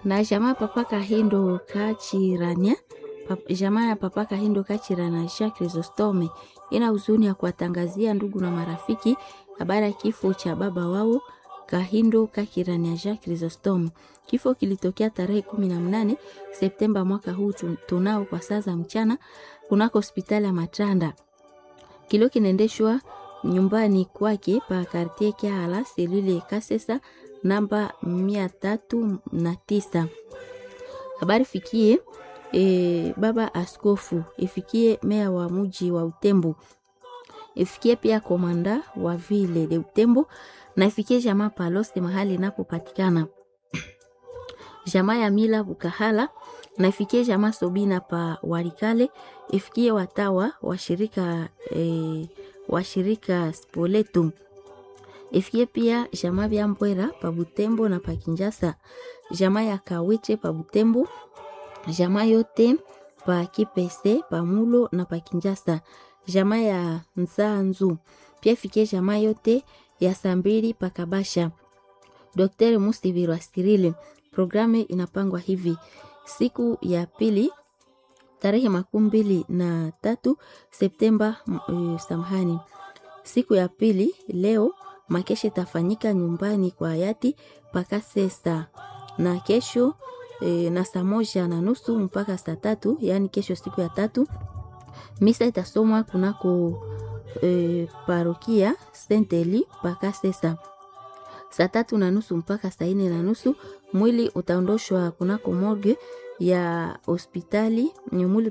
na jamaa papa Kahindo Kachirania pap, jamaa ya papa Kahindo Kachirana Jacques Chrysostome ina huzuni ya kuwatangazia ndugu na marafiki habari ya kifo cha baba wao Kahindo Kachirania Jacques Chrysostome. Kifo kilitokea tarehe kumi na mnane Septemba mwaka huu tunao kwa saa za mchana kunako hospitali ya Matanda. Kilio kinaendeshwa nyumbani kwake pa kartie Kiala selule Kasesa namba mia tatu na tisa. Habari fikie e, baba askofu ifikie meya wa muji wa Utembo ifikie pia komanda wa vile de Utembo na ifikie jamaa Palose mahali inapopatikana jamaa ya Mila Bukahala na ifikie jamaa Sobina pa Warikale ifikie watawa washirika e, washirika Spoleto ifikie pia jamaa vya Mbwera pa Butembo na pa Kinjasa, jamaa ya Kawiche pa Butembo, jamaa yote pa Kipese pa Mulo na pa Kinjasa, jamaa ya Nzanzu pia ifikie jamaa yote ya Sambiri pa Kabasha. Dr. Musivirwa Sirile, programu inapangwa hivi: siku ya pili tarehe makumi mbili na tatu Septemba. Uh, samahani, siku ya pili leo makesha itafanyika nyumbani kwa hayati mpaka sesa na kesho e, na saa moja na nusu mpaka saa tatu yaani kesho siku ya tatu misa itasomwa kunako e, parokia Senteli mpaka sesa saa tatu na nusu mpaka saa nne na nusu mwili utaondoshwa kunako morgue ya hospitali mwili